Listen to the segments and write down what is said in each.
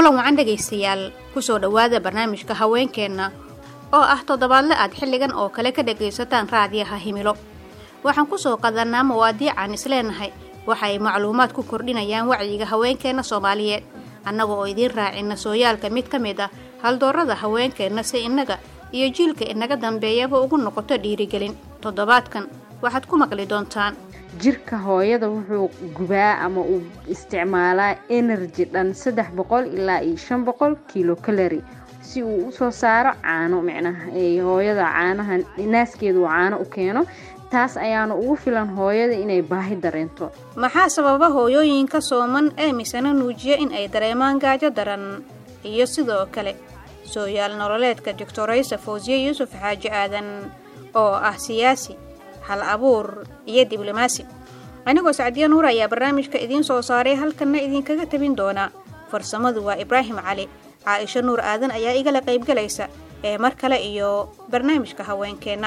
kulan wacan dhegaystayaal kusoo dhowaada barnaamijka haweenkeenna oo ah toddobaadle aad xilligan oo kale ka dhagaysataan raadiyaha himilo waxaan kusoo qadannaa mawaadiicaan isleenahay waxa ay macluumaad ku kordhinayaan wacyiga haweenkeenna soomaaliyeed annaga oo idiin raacina sooyaalka mid ka mid ah haldoorada haweenkeenna si innaga iyo jiilka inaga dambeeyaba ugu noqoto dhiirigelin toddobaadkan waxaad ku maqli doontaan jirka hooyada wuxuu gubaa ama uu isticmaalaa energy dhan saddex boqol ilaa iyo shan boqol kilo kalari si uu usoo saaro caano micnaha hooyada caanaha naaskeeda uu caano u keeno taas ayaana ugu filan hooyada inay baahi dareento maxaa sababa hooyooyinka sooman ee misana nuujiya in ay dareemaan gaajo daran iyo sidoo kale sooyaal nololeedka doctoraysa fawsiye yuusuf xaaji aadan oo ah siyaasi hal abuur iyo diblomaasi anigoo sacdiya nuur ayaa barnaamijka idiin soo saaray halkanna idinkaga tabin doona farsamadu waa ibraahim cali caaisho nuur aadan ayaa igala qaybgalaysa ee mar kale iyo barnaamijka haweenkeenna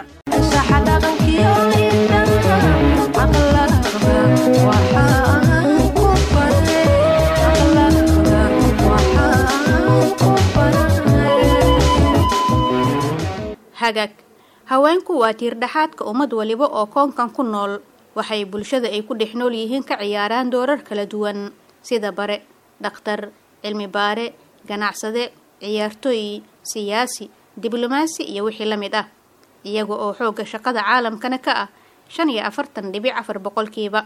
hagaag haweenku waa tiirdhaxaadka ummad waliba oo koonkan ku nool waxay bulshada ay ku dhex nool yihiin ka ciyaaraan doorar kala duwan sida bare dhakhtar cilmi baare ganacsade ciyaartooy siyaasi diblomaasi iyo wixii la mid ah iyaga oo xoogga shaqada caalamkana ka ah shan iyo afartan dhibic afar boqolkiiba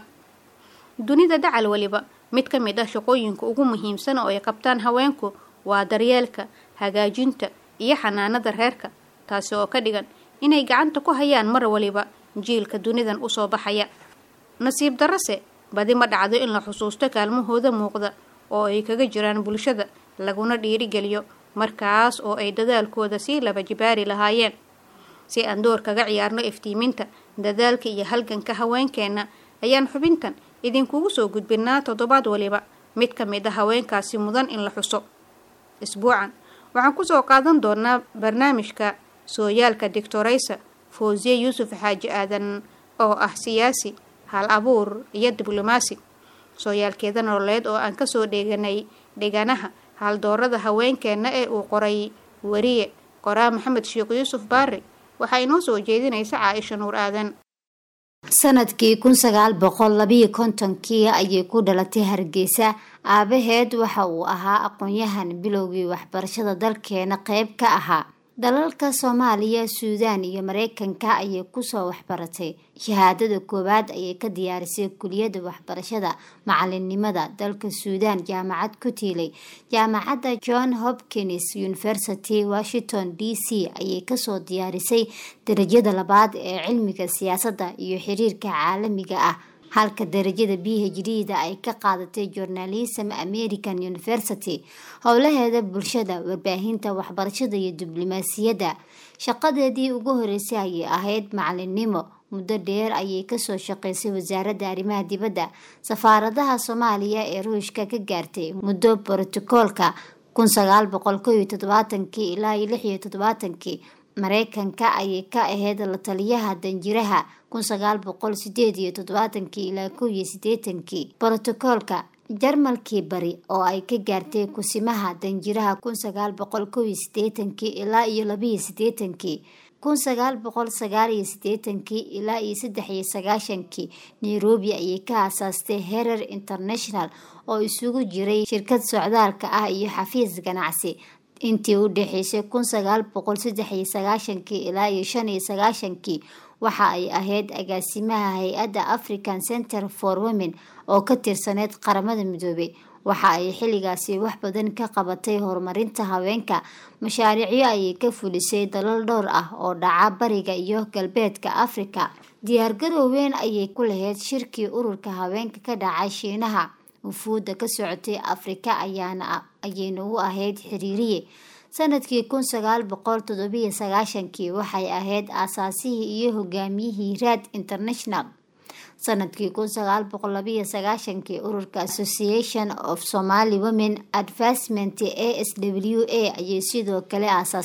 dunida dacal waliba mid ka mid ah shaqooyinka ugu muhiimsan oo ay qabtaan haweenku waa daryeelka hagaajinta iyo xanaanada reerka taasi oo ka dhigan inay gacanta ku hayaan mar waliba jiilka dunidan usoo baxaya nasiib darase badi ma dhacdo in la xusuusto kaalmahooda muuqda oo ay kaga jiraan bulshada laguna dhiirigeliyo markaas oo ay dadaalkooda sii laba jibaari lahaayeen si aan door kaga ciyaarno iftiiminta dadaalka iyo halganka haweenkeenna ayaan xubintan idinkugu soo gudbinaa toddobaad waliba mid ka mid a haweenkaasi mudan in la xuso isbuucan waxaan kusoo qaadan doonaa barnaamijka sooyaalka doctoraysa fawsiye yuusuf xaaji aadan oo ah siyaasi hal abuur iyo diblomaasi sooyaalkeeda nololeed oo aan kasoo dheeganay dheganaha haldoorada haweenkeenna ee uu qoray weriye qoraa maxamed sheekh yuusuf baari waxaa inoo soo jeedinaysa caaisha nuur aadan sanadkii kun sagaal boqol labiyo kontonkii ayay ku dhalatay hargeysa aabaheed waxa uu ahaa aqoon-yahan bilowgii waxbarashada dalkeena qeyb ka ahaa dalalka soomaaliya suudaan iyo mareykanka ayay kusoo waxbaratay shahaadada koowaad ayay ka diyaarisay kuliyadda waxbarashada macalinimada dalka suudaan jaamacad ku tiilay jaamacadda john hopkins university washington d c ayay kasoo diyaarisay darajada labaad ee cilmiga siyaasadda iyo xiriirka caalamiga ah halka darajada b h d da ay ka qaadatay journalism american university howlaheeda bulshada warbaahinta waxbarashada iyo diblomaasiyadda shaqadeedii ugu horeysay ayay ahayd macalinimo muddo dheer ayay kasoo shaqeysay wasaaradda arrimaha dibadda safaaradaha soomaaliya ee ruushka ka gaartay muddo brotokoolka kun sagaal boqol ko iyo todobaatankii ilaa iyo lix iyo todobaatankii mareykanka ayay ka ahayd la taliyaha danjiraha kun sagaal boqol sideed iyo toddobaatankii ilaa kow iyo sideetankii brotokoolka jarmalkii bari oo ay ka gaartay kusimaha danjiraha kun sagaal boqol kow iyo sideetankii ilaa iyo labiyo sideetankii kun sagaal boqol sagaal iyo sideetankii ilaa iyo saddex iyo sagaashankii nairobi ayay ka aasaastay herer international oo isugu jiray shirkad socdaalka ah iyo xafiis ganacsi intii u dhexeysay kun sagaal boqol saddex iyo sagaashankii ilaa iyo shan iyo sagaashankii waxa ay ahayd agaasimaha hay-adda african center for women oo ka tirsaneyd qaramada midoobey waxa ay xilligaasi wax badan ka qabatay horumarinta haweenka mashaariicyo ayay ka fulisay dalal dhowr ah oo dhaca bariga iyo galbeedka africa diyaargarowweyn ayay ku lahayd shirkii ururka haweenka ka dhacay shiinaha wufuudda ka socotay afrika ayaana ayayna u ahayd xiriiriye sanadkii kun sagaal boqol toddobiyo sagaashankii waxay ahayd aasaasihii iyo hogaamiyihii raad international sanadkii kun sagaal boqol labiyo sagaashankii ururka association of somaly women advancement a s w a ayay sidoo kale aasaastay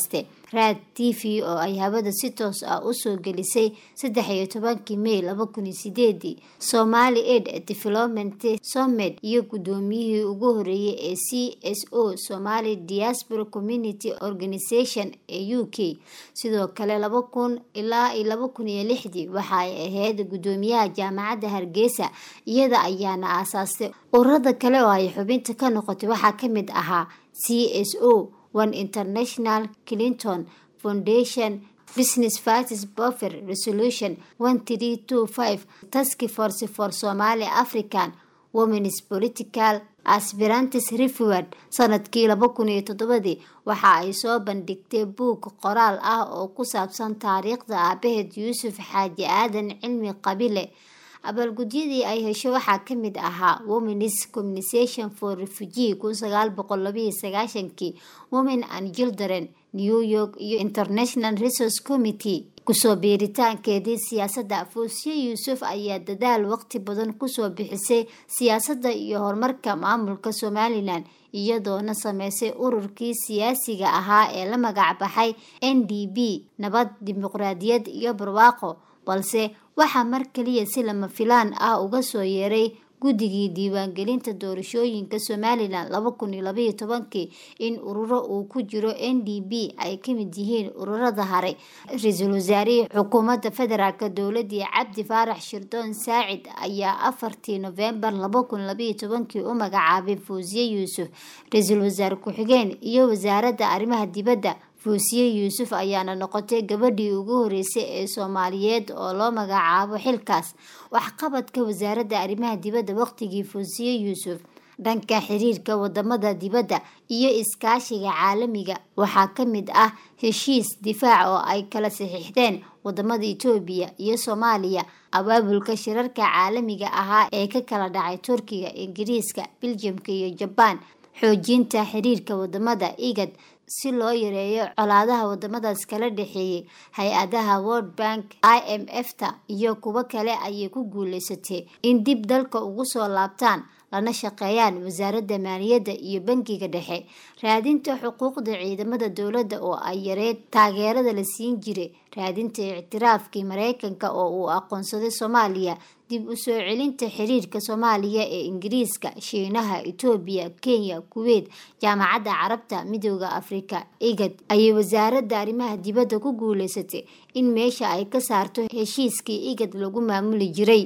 raad t v oo ay hawada si toos ah usoo gelisay saddex iyo tobankii may laba kun iyo sideedii somali aid development somed iyo guddoomiyihii ugu horeeyay ee c s o somali diaspora community organisation ee u k sidoo kale laba kun ilaa iyo laba kun iyo lixdii waxa ay ahayd guddoomiyaha jaamacadda hargeysa iyada ayaana aasaastay ururada kale oo ay xubinta ka noqotay waxaa kamid ahaa c s o one international clinton foundation business vices buffer resolution one three two five task force for somali african womens political aspirantis reveward sanadkii laba kun iyo toddobadii waxa ay soo bandhigtay buug qoraal ah oo ku saabsan taariikhda aabaheed yuusuf xaaji aadan cilmi qabile abaalgudyadii ay hesho waxaa kamid ahaa womens communisation for refugee kun sagaal boqol labayo sagaashankii women and children new york iyo international resource committee kusoo biiritaankeedii siyaasadda fuusiye yuusuf ayaa dadaal waqti badan kusoo bixisay siyaasadda iyo horumarka maamulka somalilan iyadoona sameysay ururkii siyaasiga ahaa ee la magac baxay n d b nabad dimuqraadiyad iyo barwaaqo balse waxaa mar kaliya si lama filaan ah uga soo yeeray guddigii diiwaangelinta doorashooyinka somalilan laba kun iyo labaiyo tobankii in ururo uu ku jiro n d b ay kamid yihiin ururada hare ra-iisul wasaarihii xukuumadda federaalk dowladii cabdi faarax shirdoon saacid ayaa afartii novembar laba kun labaiyo tobankii u magacaabay fuusiye yuusuf ra-iisul wasaare ku-xigeen iyo wasaaradda arrimaha dibadda fuusiye yuusuf ayaana noqotay gabadhii ugu horeysay ee soomaaliyeed oo loo magacaabo xilkaas waxqabadka wasaaradda arrimaha dibadda waqtigii fuusiye yuusuf dhanka xiriirka wadamada dibadda iyo iskaashiga caalamiga waxaa kamid ah heshiis difaac oo ay kala saxiixdeen wadamada itoobiya iyo soomaaliya abaabulka shirarka caalamiga ahaa ee ka kala dhacay turkiga ingiriiska biljamka iyo jabaan xoojinta xiriirka wadamada igad si loo yareeyo colaadaha wadamadaas kala dhexeeyay hay-adaha world bank i m f ta iyo kuwo kale ayay ku guuleysatay in dib dalka ugu soo laabtaan lana shaqeeyaan wasaaradda maaliyadda iyo bangiga dhexe raadinta xuquuqda ciidamada dowladda oo ay yareed taageerada la siin jiray raadinta ictiraafkii mareykanka oo uu aqoonsaday soomaaliya dib u soo celinta xiriirka soomaaliya ee ingiriiska shiinaha itoobiya kenya kuweyt jaamacadda carabta midooda afrika igad ayay wasaaradda arrimaha dibadda ku guuleysatay in meesha ay ka saarto heshiiskii igad lagu maamuli jiray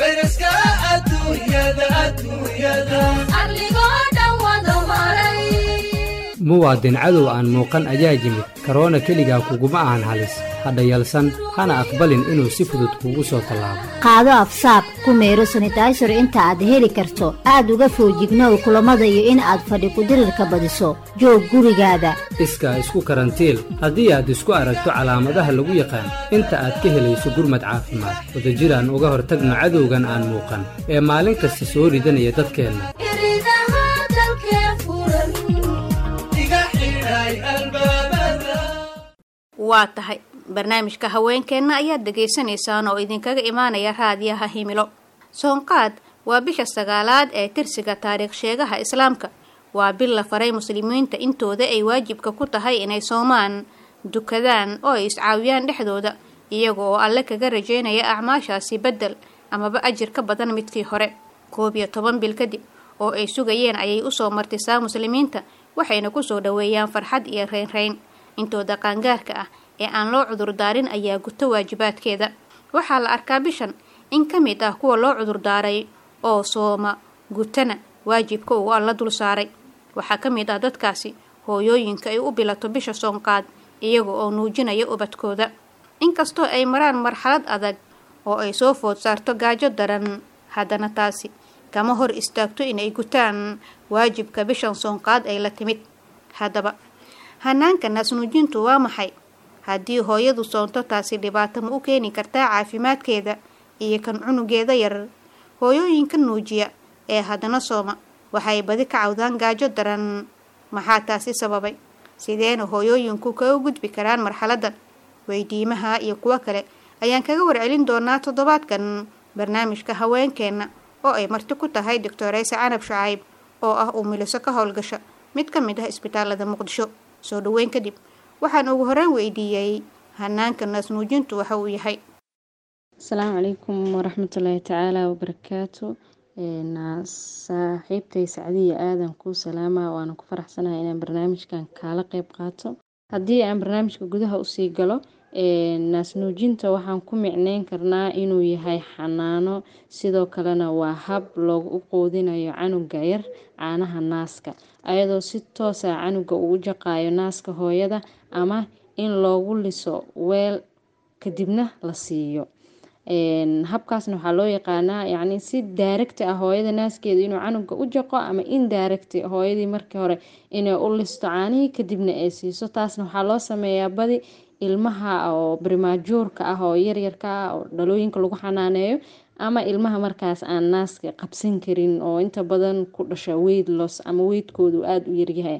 muwaadin cadow aan muuqan ayaa yimid karoona keligaa kuguma ahan halis hadha yalsan hana aqbalin inuu si fudud kuugu soo tallaabo qaado afsaab ku meero sanitaysor inta aad heli karto aad uga foojignow kulamada iyo in aad fadhi kudirirka badiso joog gurigaada iskaa isku karantiil haddii aad isku aragto calaamadaha lagu yaqaan inta aad ka helayso gurmad caafimaad wadajiraan uga hortagno cadowgan aan muuqan ee maalin kasta soo ridanaya dadkeenna waa tahay barnaamijka haweenkeenna ayaad dhegaysanaysaan oo idinkaga imaanaya raadiyaha himilo soonqaad waa bisha sagaalaad ee tirsiga taariikh sheegaha islaamka waa bil la faray muslimiinta intooda ay waajibka ku tahay inay soomaan dukadaan oo ay iscaawiyaan dhexdooda iyaga oo alle kaga rajaynaya acmaashaasi beddel amaba ajir ka badan midkii hore koob iyo toban bil kadib oo ay sugayeen ayay usoo martisaa muslimiinta waxayna kusoo dhoweeyaan farxad iyo reynreyn intooda qaangaarka ah ee aan loo cudurdaarin ayaa guto waajibaadkeeda waxaa la arkaa bishan in ka mid ah kuwa loo cudurdaaray oo sooma gutana waajibka uu alla dul saaray waxaa ka mid ah dadkaasi hooyooyinka ay u bilato bisha soonqaad iyaga oo nuujinaya ubadkooda inkastoo ay maraan marxalad adag oo ay soo food saarto gaajo daran haddana taasi kama hor istaagto inay gutaan waajibka bishan soonqaad ay la timid haddaba hanaanka naasnuujintu waa maxay haddii hooyadu soonto taasi dhibaato ma u keeni kartaa caafimaadkeeda iyo kan cunugeeda yar hooyooyinka nuujiya ee haddana sooma waxay badi ka cawdaan gaajo daran maxaa taasi sababay sideena hooyooyinku kaga gudbi karaan marxaladan weydiimaha iyo kuwo kale ayaan kaga warcelin doonaa toddobaadkan barnaamijka haweenkeenna oo ay marti ku tahay doctoreyse canab shucayb oo ah uu miliso ka howlgasha mid ka mid ah isbitaalada muqdisho soo dhaweyn kadib waxaan ugu horreyn weydiiyey hanaanka naasnuujintu waxa uu yahay asalaamu calaykum waraxmatullaahi tacaala wabarakaatu saaxiibtay sacdiya aadan kuu salaama waana ku faraxsanahay inaan barnaamijkan kaala qeyb qaato haddii aan barnaamijka gudaha usii galo naasnuujinta waxaan ku micneyn karnaa inuu yahay xanaano sidoo kalena waa hab loogu qoodinayo canuga yar caanaha naaska ayadoo si toosa canuga uu jaqayo naaska hooyada ama in loogu liso weel kadibna la siiyo habkaasna waxaa loo yaqaanaa yacni si daaragti ah hooyada naaskeeda inuu canuga u jaqo ama in daaragti hooyadii markii hore inay u listo caanihii kadibna ay siiso taasna waxaa loo sameeyaa badi ilmaha oo brimaajuurka ah oo yaryarka ah oo dhalooyinka lagu xanaaneeyo ama ilmaha markaas aan naaska qabsan karin oo inta badan ku dhasha weyd los ama weydkoodu aada u yaryahay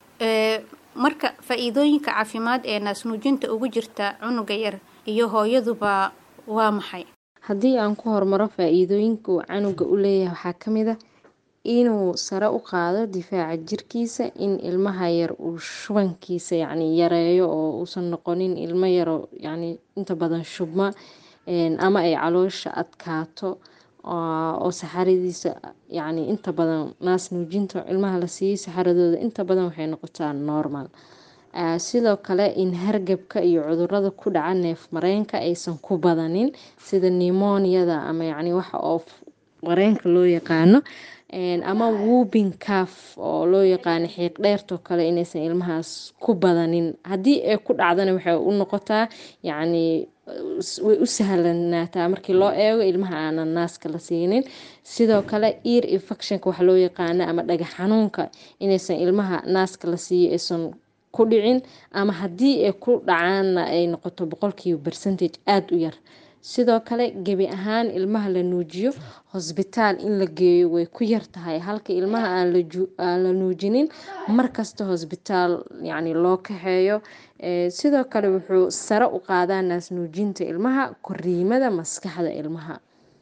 marka faa-iidooyinka caafimaad ee naasnuujinta ugu jirta cunuga yar iyo hooyaduba waa maxay haddii aan ku hormaro faa-iidooyinka uu canuga u leeyahay waxaa ka mid a inuu sare u qaado difaaca jirkiisa in ilmaha yar uu shubankiisa yacni yareeyo oo uusan noqonin ilmo yaro yacni inta badan shubma ama ay caloosha adkaato oo saxaradiisa yacni inta badan naas nuujinta ilmaha la siiyey saxaradooda inta badan waxay noqotaa normal sidoo kale in hargabka iyo cudurada ku dhaca neef mareenka aysan ku badanin sida nimoniada ama yacni waxa oo mareenka loo yaqaano ama wubin caf oo loo yaqaano xiiq dheertoo kale inaysan ilmahaas ku badanin haddii ay ku dhacdana waxay u noqotaa yacni way u sahlanaataa markii loo eego ilmaha aanan naaska la siinin sidoo kale ear infectionka waxa loo yaqaano ama dhagax xanuunka inaysan ilmaha naaska la siiyo aysan ku dhicin ama haddii ay ku dhacaanna ay noqoto boqolkiiba percentage aada u yar sidoo kale gebi ahaan ilmaha la nuujiyo hosbitaal in la geeyo way ku yar tahay halka ilmaha aan la nuujinin markasta hosbitaal yacni loo kaxeeyo sidoo kale wuxuu sare u qaadaa naas nuujinta ilmaha koriimada maskaxda ilmaha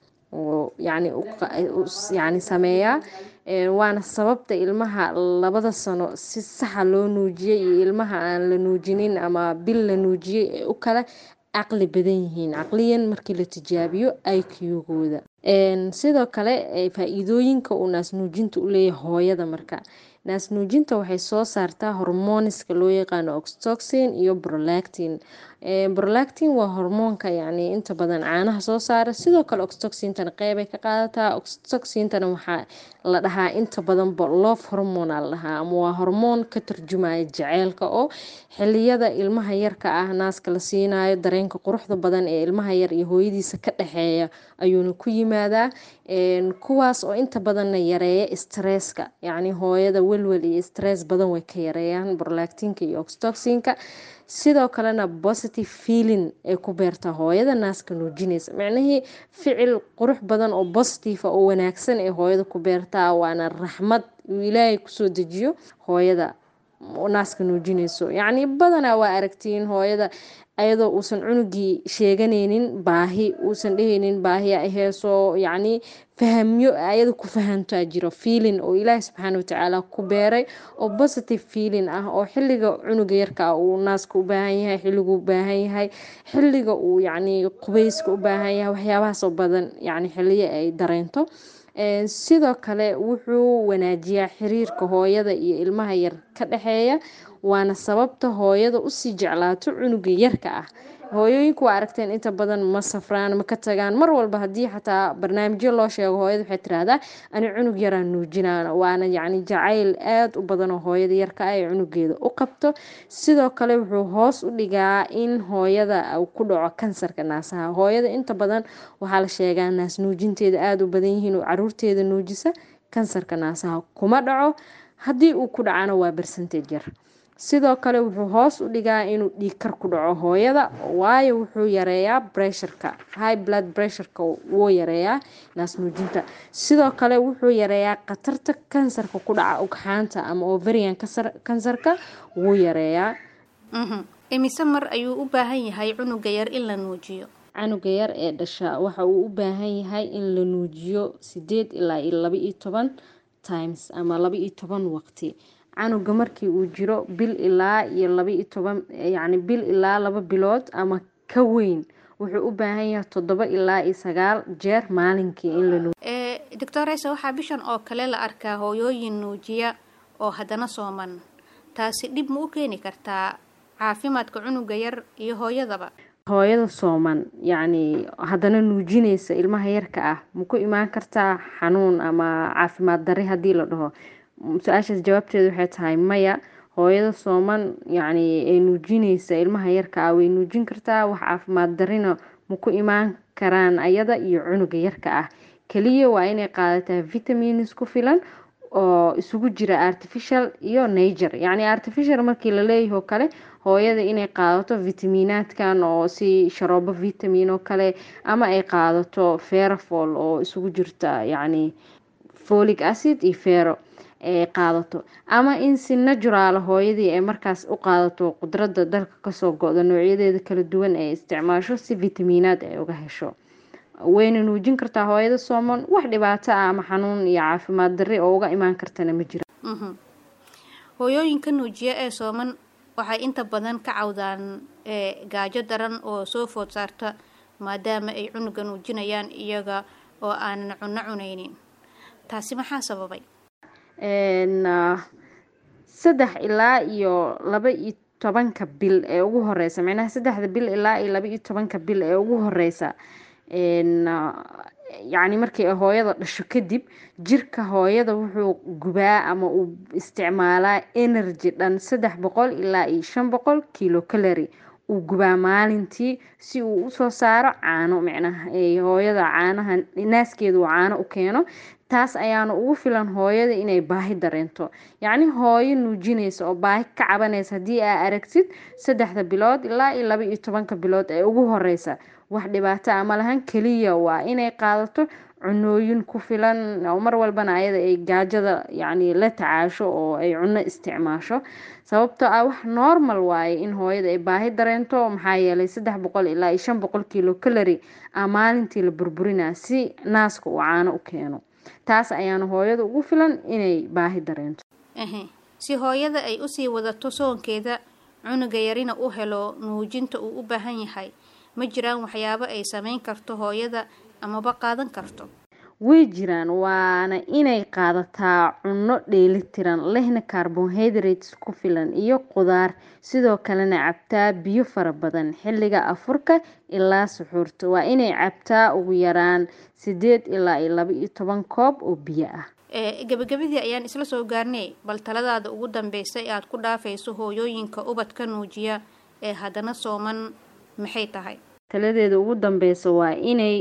yani sameeyaa waana sababta ilmaha labada sano si saxa loo nuujiyey iyo ilmaha aan la nuujinin ama bil la nuujiyey ee u kala caqli badan yihiin caqliyan markii la tijaabiyo iq-gooda sidoo kale faa-iidooyinka uu naasnuujinta u leeyahay hooyada marka naasnuujinta waxay soo saartaa hormoniska loo yaqaano oxtoxin iyo brolactin brolactin waa hormoonka yacni inta badan caanaha soo saara sidoo kale oxtoxintana qeybay ka qaadataa oxtoxintana waxaa la dhahaa inta badanba love hormona la dhahaa ama waa hormoon ka turjumaya jaceylka oo xiliyada ilmaha yarka ah naaska la siinayo dareenka quruxda badan ee ilmaha yar iyo hooyadiisa ka dhexeeya ayuuna ku yimaadaa kuwaas oo inta badanna yareeya stresska yacni hooyada welwel iyo stress badan way ka yareeyaan brolactinka iyo oxtoxinka sidoo kalena positive feeling ay ku beertaa hooyada naaska nuujinaysa micnihii ficil qurux badan oo positive oo wanaagsan ee hooyada ku beertaa waana raxmad uu ilaahay kusoo dejiyo hooyada naaska nuujinayso yacni badanaa waa aragtiin hooyada ayadoo uusan cunugii sheeganaynin baahi uusan dhehaynin baahi ay heeso yacni fahamyo ayada ku fahantaa jiro feeling oo ilaahi subxaana watacaala ku beeray oo positive feeling ah oo xilliga cunuga yarka uu naaska u baahan yahay xilligu u baahan yahay xilliga uu yacni qubeyska u baahan yahay waxyaabahaasoo badan yacni xilliyo ay dareento sidoo kale wuxuu wanaajiyaa xiriirka hooyada iyo ilmaha yar ka dhexeeya waana sababta hooyada usii jeclaato cunuga yarka ah hooyooyinku waa aragteen inta badan ma safraan ma ka tagaan mar walba haddii xataa barnaamijyo loo sheego hooyada waxay tiraahdaa ani cunug yaraan nuujinaan waana yacni jacayl aada u badan oo hooyada yarka ah ee cunugeeda u qabto sidoo kale wuxuu hoos u dhigaa in hooyada uu ku dhaco kansarka naasaha hooyada inta badan waxaa la sheegaa naas nuujinteeda aada u badan yihiin oo caruurteeda nuujisa kansarka naasaha kuma dhaco haddii uu ku dhacana waa bercentage yar sidoo kale wuxuu hoos u dhigaa inuu dhiigkar ku dhaco hooyada waayo wuxuu yareeyaa bressurka high blood pressureka wuu yareeyaa naas nuujinta sidoo kale wuxuu yareeyaa khatarta kansarka ku dhaca ugxaanta ama overian kansarka wuu yareeyaa imise mar ayuu u baahan yahay cunuga yar in la nuujiyo canuga yar ee dhasha waxa uu u baahan yahay in la nuujiyo sideed ilaa iyo laba iyo toban times ama laba iyo toban waqti canuga markii uu jiro bil ilaa iyo laba iyo toban yacni bil ilaa laba bilood ama ka weyn wuxuu u baahan yahay toddoba ilaa iyo sagaal jeer maalinkii in la nuujiyo doctor reyse waxaa bishan oo kale la arkaa hooyooyin nuujiya oo haddana sooman taasi dhib ma u keeni kartaa caafimaadka cunuga yar iyo hooyadaba hooyada sooman yacni haddana nuujinaysa ilmaha yarka ah ma ku imaan kartaa xanuun ama caafimaad darri haddii la dhaho su-aashaas jawaabteedu waxay tahay maya hooyada sooman yacni ee nuujinaysa ilmaha yarka ah way nuujin kartaa wax caafimaad darrina ma ku imaan karaan ayada iyo cunuga yarka ah keliya waa inay qaadataa vitamins ku filan oo isugu jira artificial iyo nager yacni artificial markii la leeyahay oo kale hooyada inay qaadato vitaminaadkan oo si sharoobo vitamin oo kale ama ay qaadato ferafol oo isugu jirta yacni folic acid iyo fero ay qaadato ama in si naturaala hooyadii ay markaas u qaadato qudradda dalka kasoo go-da noocyadeeda kala duwan ay isticmaasho si vitaminaad ay uga hesho wayna nuujin kartaa hooyada sooman wax dhibaato ah ama xanuun iyo caafimaad darri oo uga imaan kartana ma jira hooyooyinka nuujiya ee sooman waxay inta badan ka cawdaan gaajo daran oo soo food saarta maadaama ay cunuga nuujinayaan iyaga oo aanan cunno cunaynin taasi maxaa sababay saddex ilaa iyo laba iyo tobanka bil ee ugu horeysa micnaha saddexda bil ilaa iyo laba iyo tobanka bil ee ugu horeysa yacni markii ay hooyada dhasho kadib jirka hooyada wuxuu gubaa ama uu isticmaalaa energy dhan saddex boqol ilaa iyo shan boqol kilo calary uu gubaa maalintii si uu usoo saaro caano micnaha hooyada caanaha naaskeeda uu caano u keeno taas ayaana ugu filan hooyada inay baahi dareento yacni hooyo nuujinaysa oo baahi ka cabanaysa haddii aa aragtid saddexda bilood ilaa iyo laba iyo tobanka bilood ee ugu horeysa wax dhibaato ama lahan keliya waa inay qaadato cunooyin ku filan oo mar walbana ayada ay gaajada yacni la tacaasho oo ay cuno isticmaasho sababtoo ah wax normal waaye in hooyada ay baahi dareento maxaa yeelay saddex boqol ilaa iyo shan boqol kilo calary ah maalintii la burburinaa si naaska uu caano u keeno taas ayaana hooyada ugu filan inay baahi dareento si hooyada ay usii wadato soonkeeda cunuga yarina u helo nuujinta uu u baahan yahay ma jiraan waxyaabo ay sameyn karto hooyada amaba qaadan karto way jiraan waana inay qaadataa cunno dheelitiran lehna carbohydrates ku filan iyo qudaar sidoo kalena cabtaa biyo fara badan xilliga afurka ilaa suxuurta waa inay cabtaa ugu yaraan sideed ilaa iyo laba iyo toban koob oo biyo ah gabagabadii ayaan isla soo gaarnay bal taladaada ugu dambeysa ee aada ku dhaafayso hooyooyinka ubadka nuujiya ee haddana sooman maxay tahay taladeeda ugu dambeysa waa inay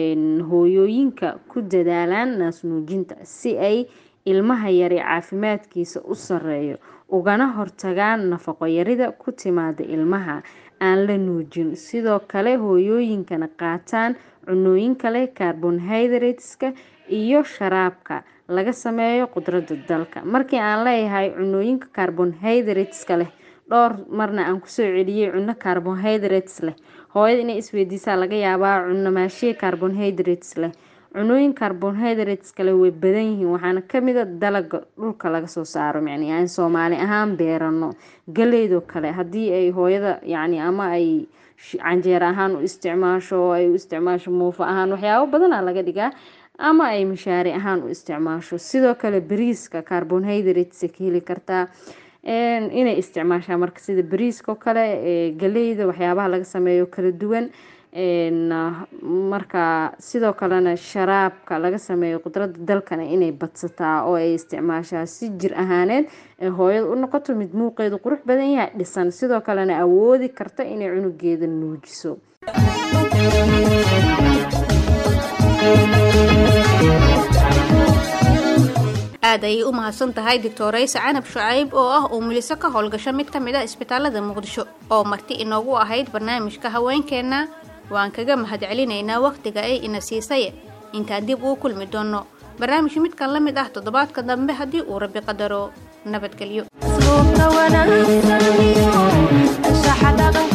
hooyooyinka ku dadaalaan naas nuujinta si ay ilmaha yari caafimaadkiisa u sareeyo ugana hortagaan nafaqo yarida ku timaada ilmaha aan la nuujin sidoo kale hooyooyinkana qaataan cunooyin kale carbonhydrateska iyo sharaabka laga sameeyo qudradda dalka markii aan leeyahay cunooyinka carbonhydrateska leh dhowr marna aan kusoo celiyey cuno carbonhydrates leh hooyada inay isweydiisaa laga yaabaa cuno maashiye carbonhydrates leh cunooyin carbonhydrates kale way badan yihiin waxaana kamida dalaga dhulka laga soo saaro yani aan soomaali ahaan beerano galeydoo kale haddii ay hooyada yani ama ay canjeer ahaan u isticmaasho ay u isticmaasho muufo ahaan waxyaabo badana laga dhigaa ama ay mashaari ahaan u isticmaasho sidoo kale bariiska carbonhydrates ka heli kartaa inay isticmaashaa marka sida bariiska oo kale galeyda waxyaabaha laga sameeyo kala duwan marka sidoo kalena sharaabka laga sameeyo qudrada dalkana inay badsataa oo ay isticmaashaa si jir ahaaneed ee hooyada u noqoto mid muuqeedu qurux badan yahay dhisan sidoo kalena awoodi karta inay cunugeeda nuujiso aad ayay u mahadsan tahay doctorayse canab shucayb oo ah uu muliso ka howlgasho mid ka mid a isbitaalada muqdisho oo marti inoogu ahayd barnaamijka haweenkeenna waan kaga mahadcelinaynaa wakhtiga ay ina siisaye intaan dib uu kulmi doono barnaamij midkan la mid ah toddobaadka dambe haddii uu rabbi qadaro nabadgelyo